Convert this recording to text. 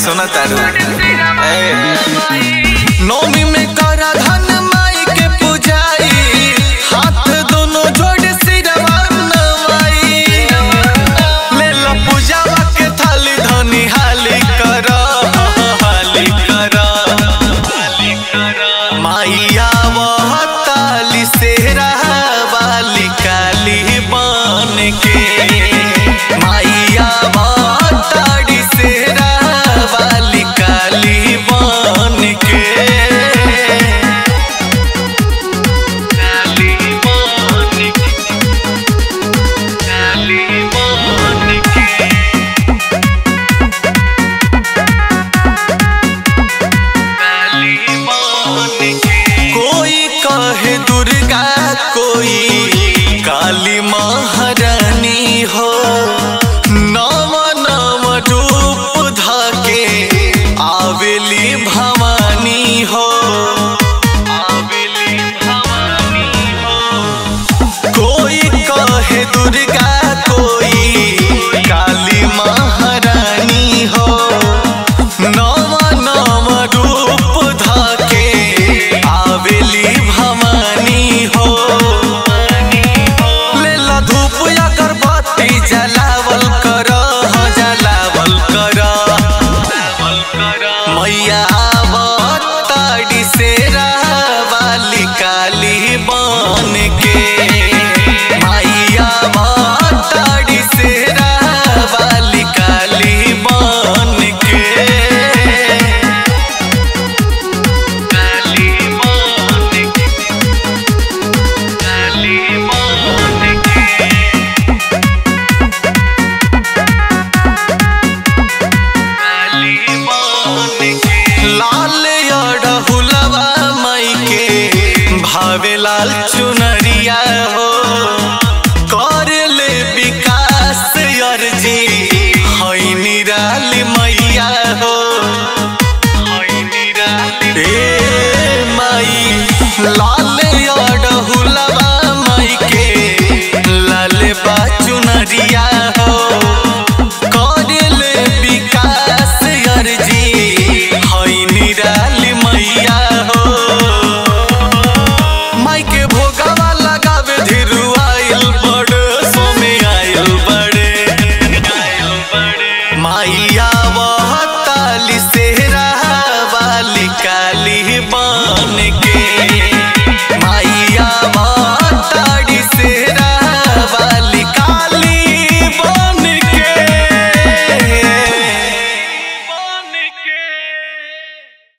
सुना तारू ए, नौमी में करा धन माई के पूजाई हाथ दोनों जोड़ सिरवा नवाई ले लो पूजावा के थाली धनी हाली कर हाली कर माइया वह ताली सेरा वाली काली बन के माइया वह ताली सेरा वाली काली बन के काली बन के काली बन के कोई कहे दुर्गा कोई काली महारानी हो नव नव रूप धके आवेली भवानी हो आवेली भवानी हो कोई कहे दुर्गा कोई काली महारानी हो नव नव रूप धके आवेली भवानी हो लेला धूप अगरबत्ती जलावल कर जलावल कर मैया आवताड़ी सेरा वाली काली बन के मैया आवताड़ी सेरा वाली काली बन के काली बन के काली बन के लाल अड़हुलवा माई के भावे लाल